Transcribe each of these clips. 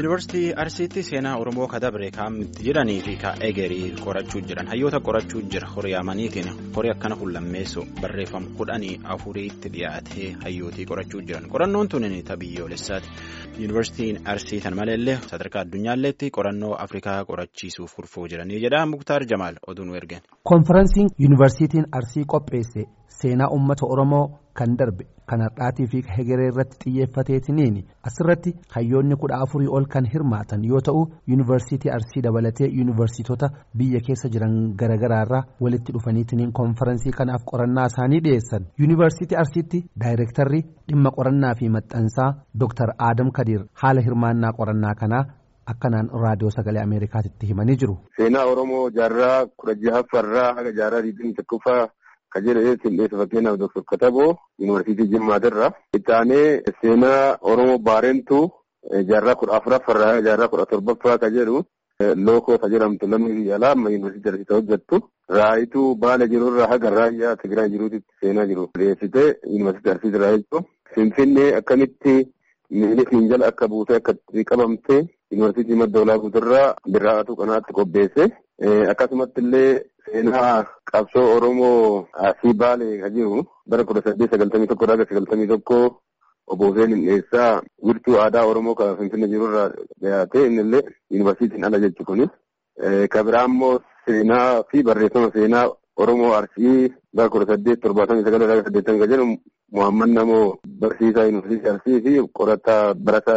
Yuunivarsiitii Arsiitti seenaa Oromoo kadabre kaa'amti jedhanii fi egerii qorachuu jiran hayyoota qorachuu jira horii amaniitiin horii akkana hullammeessu barreeffama kudhanii afuriitti dhiyaatee hayyootii qorachuu jiran qorannoon tuni biyyoolessaati. Yuunivarsiitiin Arsii tan maleellee sadarkaa addunyaalleetti qorannoo Afrikaa qorachiisuuf kurfoo jiranii jedha Muktaar Jamaal oduun ergeen. Konfiraansiin Yuunivarsiitiin Arsii qopheesse seenaa uummata Oromoo kan darbe kan har'aatii fi hegeree irratti xiyyeeffateetiniin asirratti hayyoonni kudha afurii ol kan hirmaatan yoo ta'u yuunivarsiitii arsii dabalatee yuunivarsiitota biyya keessa jiran garaagaraarraa walitti dhufaniitiniin konferansii kanaaf qorannaa isaanii dhiyeessan yuunivarsiitii arsiitti daayirektarri dhimma qorannaa fi maxxansaa dooktar aadam kadiir haala hirmaannaa qorannaa kanaa akkanaan raadiyoo sagalee ameerikaatitti himanii jiru. seenaa oromoo jaarraa kudha jahaffaarraa haga jaarraa digdamii tokkoffaa. Kan jedhu qindeessa fakkeenyaaf Dr. Kataboo Yuunivarsiitii Jimmaatirra. Itti aanee seenaa Oromoo Baarentuu jaarraa kudha afuraffaarraa jaarraa kudha torbaffaa kan jedhu lookoo kan jedhamtu lammii biyya alaa amma Yuunivarsiitii Arsiitti hojjettu. Raayituu baala jirurraa haga raayyaa Tigraay jiruutti seenaa jiru. Dhiyeessitee Yuunivarsiitii Arsiitirraa jechuudha. Finfinnee akkamitti miilifiin jala akka buutee akka qabamtee Yuunivarsiitii madda olaa guuturraa birraa'atu kanaatti qopheesse. Akkasumatti illee seenaa qabsoo Oromoo asii baalee kan jiru bara kudha saddeet sagaltamii tokko irraa sagaltamii tokko obbo Hussein Hindheessaa wiirtuu aadaa Oromoo kan Finfinnee jirurraa dhiyaate innillee yuunivarsiitiin ala jechuun kuni. Kan biraa immoo seenaa fi barreeffama seenaa Oromoo Arsii bara kudha saddeet torbaatamii sagal irraa saddeettamii kan jedhu Muhammad Namoo barsiisaa yuunivarsiitii Arsii fi qorataa barataa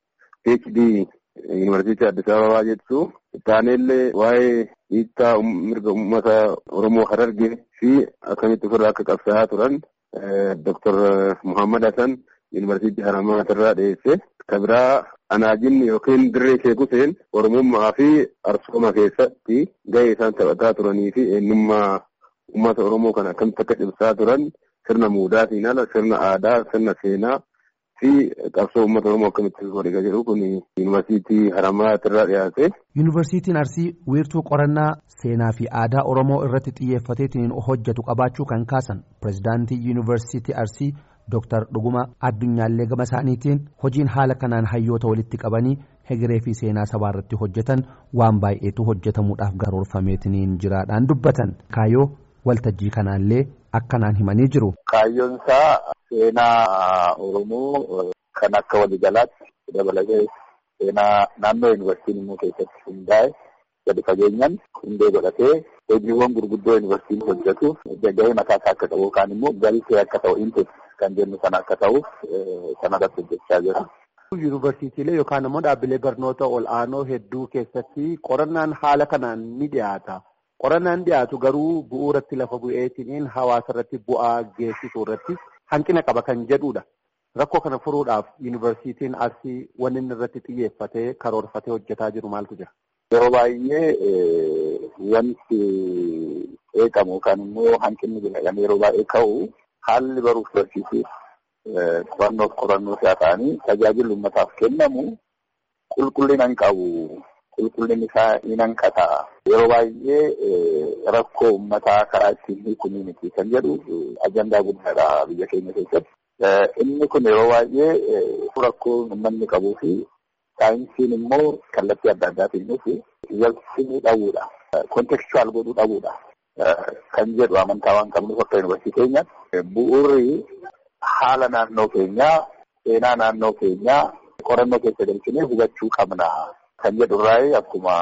PhD yuunivarsiitii Addis Ababaa jechuun. Itaaneellee waa'ee hiittaa mirga uummata Oromoo Harargee fi akkamitti ofirraa akka qabsaa'aa turan Dr. Muhammad Hassan Yuunivarsiitii Haramaatirraa dhiyeesse. Kan biraa anaajinni yookiin dirree sheekuseen Oromummaa fi Arsooma keessatti gahee isaan taphataa turanii fi eenyummaa uummata Oromoo kan akkamitti akka cimsaa turan sirna muudaatiin ala sirna aadaa, sirna seenaa. fi qabsoo uummata oromoo akkamitti godhe jedhu kun yuunivarsiitii haramaatirraa dhiyaate. yuunivarsiitiin arsii wiirtuu qorannaa seenaa fi aadaa oromoo irratti xiyyeeffateetiin hojjetu qabaachuu kan kaasan pirezidaantii yuunivarsiitii arsii dooktar dhuguma addunyaallee gama isaaniitiin hojiin haala kanaan hayyoota walitti qabanii hegeree fi seenaa sabaa irratti hojjetan waan baay'eetu hojjetamuudhaaf garoorfameetiniin jiraadhaan dubbatan kaayoo waltajjii kanaallee akkanaan himanii jiru. Kaayyoon isaa seenaa Oromoo kan akka waliigalaatti dabalatee seenaa naannoo yuunivarsiitiin immoo keessatti hundaa'e gadi fageenyaan hundee godhatee hojiiwwan gurguddoo yuunivarsiitiin hojjetu gahee mataa isaa akka qabu yookaan immoo galtee akka ta'u intis kan jennu sana akka ta'uuf sanarratti hojjechaa jira. Yuunivarsiitiilee yookaan immoo dhaabbilee barnoota ol aanoo hedduu keessatti qorannaan haala kanaan ni dhiyaata. Qorannaan dhiyaatu garuu bu'uuratti lafa bu'eetiin hawaasa irratti bu'aa geessisuu irratti hanqina qaba kan jedhudha. Rakkoo kana furuudhaaf yuunivarsiitiin Arsii wanni inni irratti xiyyeeffatee karoorfatee hojjetaa jiru maaltu jira? Yeroo baay'ee wanti eegamu yookaan immoo hanqinni jedhame yeroo baay'ee ka'u haalli baruuf barsiisuuf qorannoof qorannoo si'a ta'anii tajaajilli uummataaf kennamu qulqullina hin qabu. Qulqullinni isaa ni hanqata. Yeroo baay'ee rakkoo uummataa karaa ittiin hiikumii miti kan jedhu ajandaa guddaadha biyya keenya keessatti. Inni kun yeroo baay'ee rakkoo uummanni qabuu fi saayinsiin immoo kallattii adda addaatiin dhufu walsimuu dhabuudha. Kontekstuwaal godhuu dhabuudha. Kan jedhu amantaa waan qabnuuf akka yuunivarsiitii keenyaatti bu'uurri haala naannoo keenyaa, seenaa naannoo keenyaa qorannoo keessa galchinee hubachuu qabna. Kan jedhurraa akkuma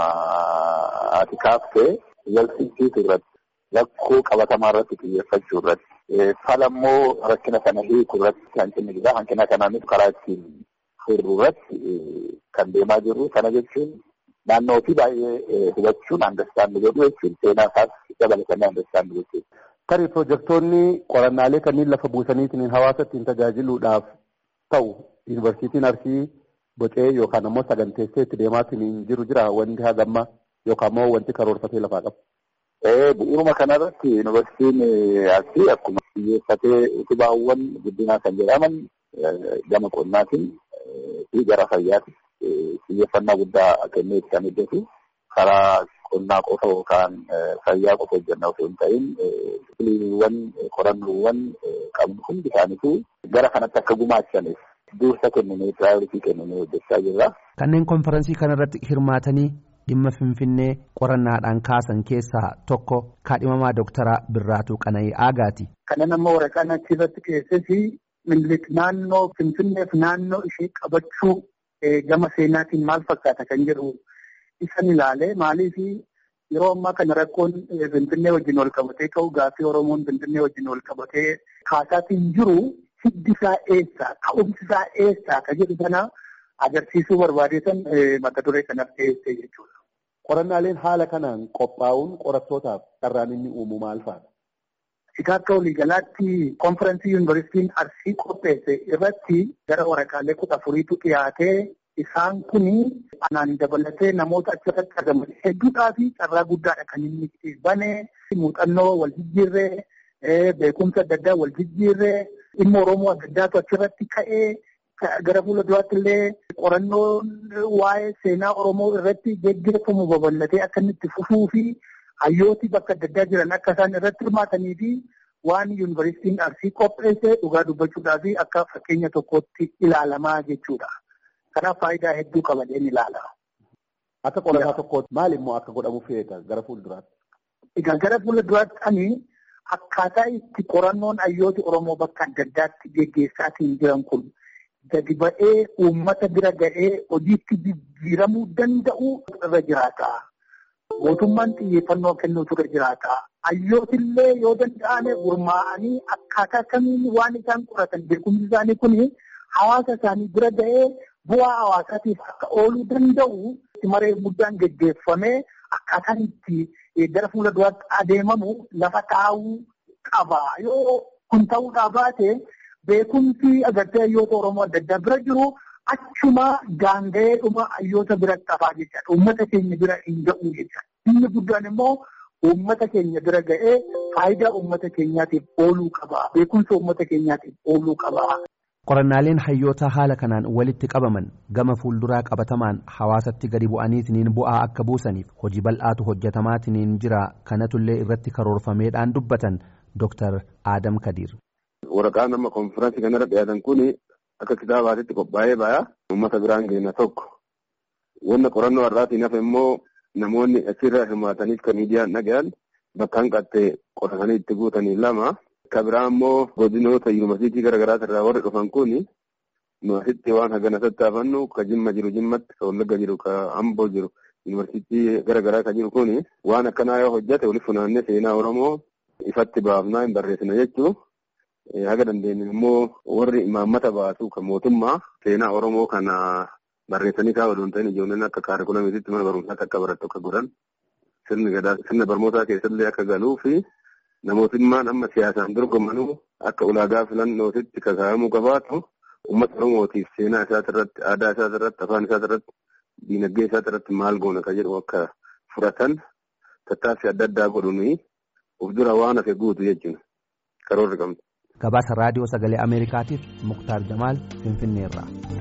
ati kaaftee walsimsiisuu irratti rakkoo qabatamaa irratti xiyyeeffachuu irratti fala immoo rakkina kana hiikuu irratti hanqinni jira hanqina kanaanis karaa ittiin furuu irratti kan deemaa jirru kana jechuun naannoo fi baay'ee hubachuun andastaandi godhu jechuun seenaa isaas dabalatanii andastaandi gochuudha. Tarii piroojektonni qorannaalee kanneen lafa buusaniitiin hawaasa ittiin tajaajiluudhaaf ta'u yuunivarsiitiin Arsii. Bocee yookaan ammoo saganteessee itti deemaatiin jiru jira wanti hagamma yookaan ammoo wanti karoorfatee lafaa qabu. Bu'uuruma kanarratti yuunivarsiitiin Arsii akkuma xiyyeeffatee utubaawwan guddinaa kan jedhaman gama qonnaatiin fi gara fayyaatiin xiyyeeffannaa guddaa kennee kan hojjetu karaa qonnaa qofa yookaan fayyaa qofa hojjannaa osoo hin ta'in filiiwwan qorannoowwan qabnu hundi isaaniitu gara kanatti akka gumaachaniif dursa kennamee piraayoritii kennamee hojjechaa jirra. Kanneen konferansii kanarratti hirmaatanii dhimma Finfinnee qorannaadhaan kaasan keessaa tokko kaadhimamaa Dooktaraa Birraatuu Qana'ii Aagaati. Kana nama waraqaan achirratti keessatti Minilik naannoo Finfinneef naannoo ishee qabachuu gama seenaatiin maal fakkaata kan jedhu isan ilaale maaliif yeroo ammaa kana rakkoon Finfinnee wajjin wal qabatee ka'u gaaffii Oromoon Finfinnee wajjin wal qabatee kaasaatiin jiru hiddi isaa eessa ka'umsi isaa eessa ka jedhu sana agarsiisuu barbaadeetan mata duree kanaaf dhiyeessee jechuudha. Qorannaaleen haala kanaan qophaa'uun qorattootaaf carraan inni uumu maal fa'aadha? Egaa akka waliigalaatti konferansii yuunivarsiitiin Arsii qopheesse irratti gara waraqaalee kudha afuriitu dhiyaatee isaan kun anaan dabalatee namoota achirratti argaman hedduudhaa fi carraa guddaadha kan inni bane muuxannoo wal jijjiirree beekumsa adda addaa wal jijjiirree dhimma Oromoo adda addaatu achirratti ka'ee gara fuula duraatti illee qorannoon waa'ee seenaa Oromoo irratti geggeeffamu babal'atee akka inni itti fufuu fi hayyooti bakka adda addaa jiran akka isaan irratti hirmaatanii fi waan yuunivarsiitiin Arsii qopheesse dhugaa dubbachuudhaa fi akka fakkeenya tokkotti ilaalamaa jechuudha. Kanaaf faayidaa hedduu qabadeen ilaala. Akka qorataa tokkootti maal immoo akka godhamu feeta gara fuulduraatti? Egaa gara fuulduraatti ani akkaataa itti qorannoon hayyooti Oromoo bakka adda addaatti geggeessaatiin jiran kun gadi ba'ee uummata bira ga'ee hojiitti jijjiiramuu danda'u irra jiraata. Mootummaan xiyyeeffannoo kennuutu irra jiraata. Hayyootillee yoo danda'ame gurmaa'anii akkaataa kamiin waan isaan qoratan beekumsi isaanii kun hawaasa isaanii bira ga'ee bu'aa hawaasaatiif akka ooluu danda'u maree guddaan geggeeffamee akkaataan itti gara fuula duraatti adeemamu lafa taa'uu qaba. Yoo kun ta'uudhaa baate beekumsi agartee hayyoota Oromoo adda addaa bira jiru achuma gaanga'eedhuma hayyoota biratti hafaa jechaadha. Uummata keenya bira hin ga'u jechaadha. Inni guddaan immoo uummata keenya bira ga'ee faayidaa uummata keenyaatiif ooluu qaba. Beekumsa uummata keenyaatiif ooluu qaba. Qorannaaleen hayyoota haala kanaan walitti qabaman gama fuulduraa qabatamaan hawaasatti gadi bu'aniitiin bu'aa akka buusaniif hojii bal'aatu hojjetamaatiin jira kanatullee irratti karoorfameedhaan dubbatan Dr. Adam Kadir. Waraqaan amma konfiraansii kanarra dhiyaatan kun akka kitaabaatitti qophaa'ee ba'aa uummata biraan geenya tokko. Wanna qorannoo har'aatiin hafe immoo namoonni achirra hirmaataniif kan miidiyaan dhagayan bakka hanqattee qoratanii itti guutanii lama. Ka biraa immoo godinoota yuunivarsiitii garaagaraa irraa warri dhufan kun nu asitti waan hagana tattaafannu ka jimma jiru jimmatti ka wallagga jiru ka amboo jiru yuunivarsiitii garaagaraa ka jiru kun waan akkanaa yoo hojjate walitti funaannee seenaa oromoo ifatti baafnaa hin barreessina jechuun haga dandeenye immoo warri imaammata baasu kan mootummaa seenaa oromoo kana barreessanii kaa'u odoon ta'in ijoolleen akka kaarikulamiititti mana barumsaatti akka barattu akka godhan sirna barnootaa keessallee akka galuu fi. Namootummaan amma siyaasaan dorgomanuu akka ulaagaa filannootitti kakaa'amuu qabaatu uummata Oromootiif seenaa isaati irratti aadaa isaati irratti afaan isaati irratti diinagdee isaati irratti maal goona ka jedhu akka fudhatan tattaaffii adda addaa godhuni of dura waan hafe guutu jechuudha karoorri qabna. Gabaasa raadiyoo sagalee Ameerikaatiif Muktaar Jamaal Finfinneerraa.